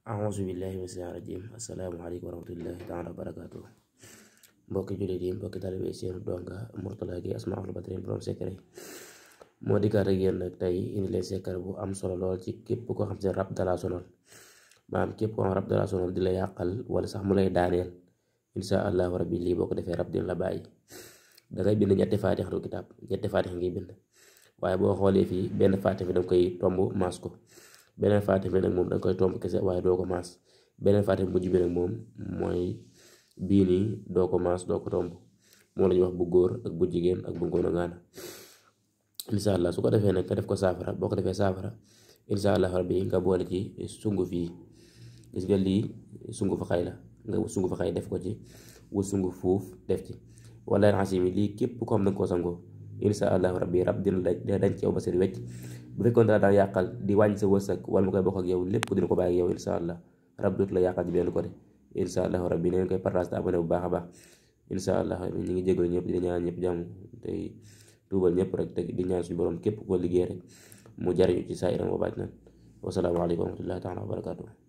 auzu billahi mina shaytaani rajim asalaamaaleykum wa rahmatullahi taala wa barakaatu mbokki jullit yi mbokki talibe seen donga Mourtalla Gueye Asmaul Badrin borom secret moo dikkaat ak yéen nag tey indi leen secret bu am solo lool ci képp koo xam ne rab dala sonal maanaam képp koo xam rab dala sonal di la yàqal wala sax mu lay daaneel insha allahu rabbi lii boo ko defee rab dina la bàyyi dangay bind ñetti faatix du kitaab ñetti faatix ngay bind waaye boo xoolee fii benn faatix bi danga koy tomb maas ko beneen faatix bi nag moom danga koy tomb kese waaye doo ko maas beneen faatix mujj bi nag moom mooy bii nii doo ko maas doo ko tomb moom la ñuy wax bu góor ak bu jigéen ak bu ngoon a ngaana insha allah su ko defee nag nga def ko saafara boo ko defee saafara insha allah rabbi nga boole ci sunguf yi gis nga lii sunguf xay la nga wut sunguf xay def ko ci wut sunguf fuuf def ci wala raxasimi lii képp ko xam na koo sangoo insha allah rabbi rab dina la dina dañ ci yow ba seen wecc bu fekkoon dara daan yàqal di wàññi sa wërsëg wala mu koy bokk ak yow lépp dina ko bàyyi ak yow insha allah rab dootu la yàqal ci benn côté insha allah rabbi na ngeen koy partage te abonné bu baax a baax insha allah ñu ngi jégalu ñëpp di ñaan ñëpp jàmm tey tuubal ñëpp rek te di ñaan suñu borom képp ko liggéey rek mu jariñu ci saa iram wa baaj nan wasalaamaaleykum wa rahmatullahi taala wa barakatuh